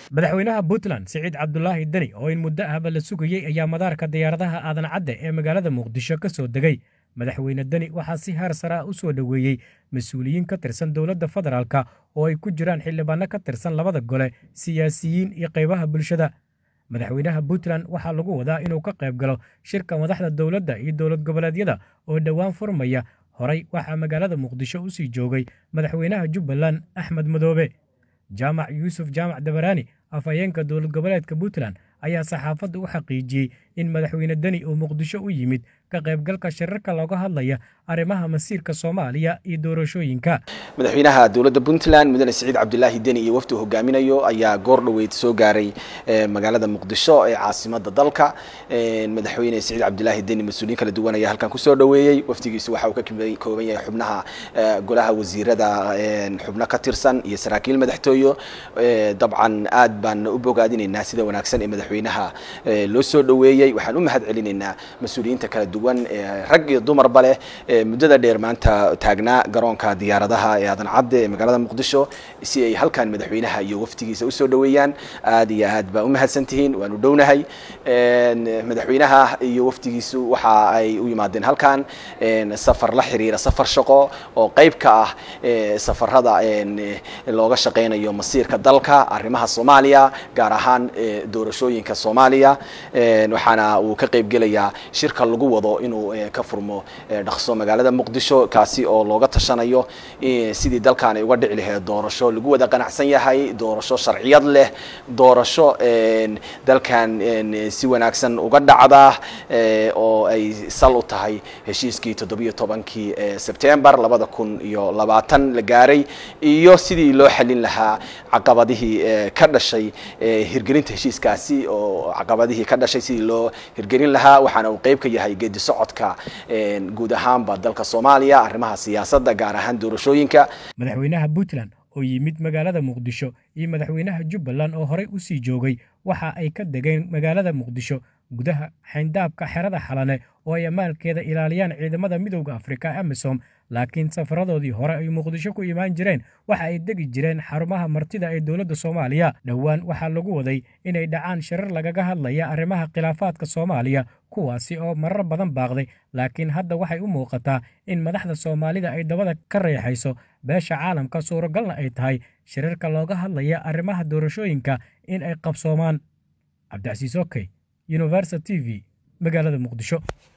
madaxweynaha puntland siciid cabdulaahi deni oo in muddo ahba la sugayey ayaa madaarka diyaaradaha aadan cadde ee magaalada muqdisho ka soo degay madaxweyne deni waxaa si haar sare ah u soo dhoweeyey mas-uuliyiin ka tirsan dowladda federaalka oo ay ku jiraan xildhibaano ka tirsan labada gole siyaasiyiin iyo qaybaha bulshada madaxweynaha puntland waxaa lagu wadaa inuu ka qayb galo shirka madaxda dowladda iyo dowlad goboleedyada oo dhowaan furmaya horey waxaa magaalada muqdisho u sii joogay madaxweynaha jubbaland axmed madoobe jaamac yuusuf jaamac dabaraani afhayeenka dowlad goboleedka puntland ayaa saxaafadda u xaqiijiyey in madaxweyne deni uu muqdisho u yimid ka qaybgalka shirarka looga hadlaya arrimaha masiirka soomaaliya iyo doorashooyinka madaxweynaha dowladda puntland mudane siciid cabdulaahi deni iyo wafdi hogaaminayo ayaa goor dhoweyd soo gaaray magaalada muqdisho ee caasimada dalka madaxweyne siciid cabdulaahi deni mas-uuliyiin kala duwan ayaa halkan kusoo dhoweeyey wafdigiisu waxa uu ka kooban yahay xubnaha golaha wasiirada xubno ka tirsan iyo saraakiil madaxtooyo dabcan aad baan u bogaadinaynaa sida wanaagsan ee madaxweynaha loo soo dhoweeyey waxaan u mahad celinaynaa mas-uuliyiinta kala duwan rag iyo dumarba leh muddada dheer maanta taagnaa garoonka diyaaradaha ee aadan cadde ee magaalada muqdisho si ay halkan madaxweynaha iyo wafdigiisa usoo dhoweeyaan aad iyo aad baa u mahadsantihiin waanu dhownahay madaxweynaha iyo wafdigiisu waxa ay u yimaadeen halkan safar la xiriira safar shaqo oo qayb ka ah safarada looga shaqeynayo masiirka dalka arrimaha soomaaliya gaar ahaan doorashooyinka soomaaliya waxaana uu ka qayb gelayaa shirka lagu wado inuu ka furmo dhaqso magaalada muqdisho kaasi oo looga tashanayo sidii dalkan ay uga dhici lahayd doorasho lagu wada qanacsan yahay doorasho sharciyad leh doorasho dalkan si wanaagsan uga dhacda oo ay sal u tahay heshiiskii toddobiyo tobankii sebtembar labada kun iyo labaatan la gaaray iyo sidii loo xalin lahaa caqabadihii ka dhashay hirgelinta heshiiskaasi oo caqabadihii ka dhashay sidii loo hirgelin lahaa waxaana uu qayb ka yahay geedi socodka guud ahaanba dalka soomaaliya arrimaha siyaasadda gaar ahaan doorashooyinka madaxweynaha puntland oo yimid magaalada muqdisho iyo madaxweynaha jubbaland oo horey u sii joogay waxa ay ka degeen magaalada muqdisho gudaha xayndaabka xerada xalane oo ay ammaalkeeda ilaaliyaan ciidamada midowda afrika amisom laakiin safaradoodii hore ay muqdisho ku imaan jireen waxa ay degi jireen xarumaha martida ee dowladda soomaaliya dhowaan waxaa lagu waday inay dhacaan shirar lagaga hadlaya arrimaha khilaafaadka soomaaliya kuwaasi oo marar badan baaqday laakiin hadda waxay u muuqataa in madaxda soomaalida ay dabada ka reexayso beesha caalamka suuragalna ay tahay shirarka looga hadlaya arrimaha doorashooyinka in ay qabsoomaan cabdicasiis okey universal t v magaalada muqdisho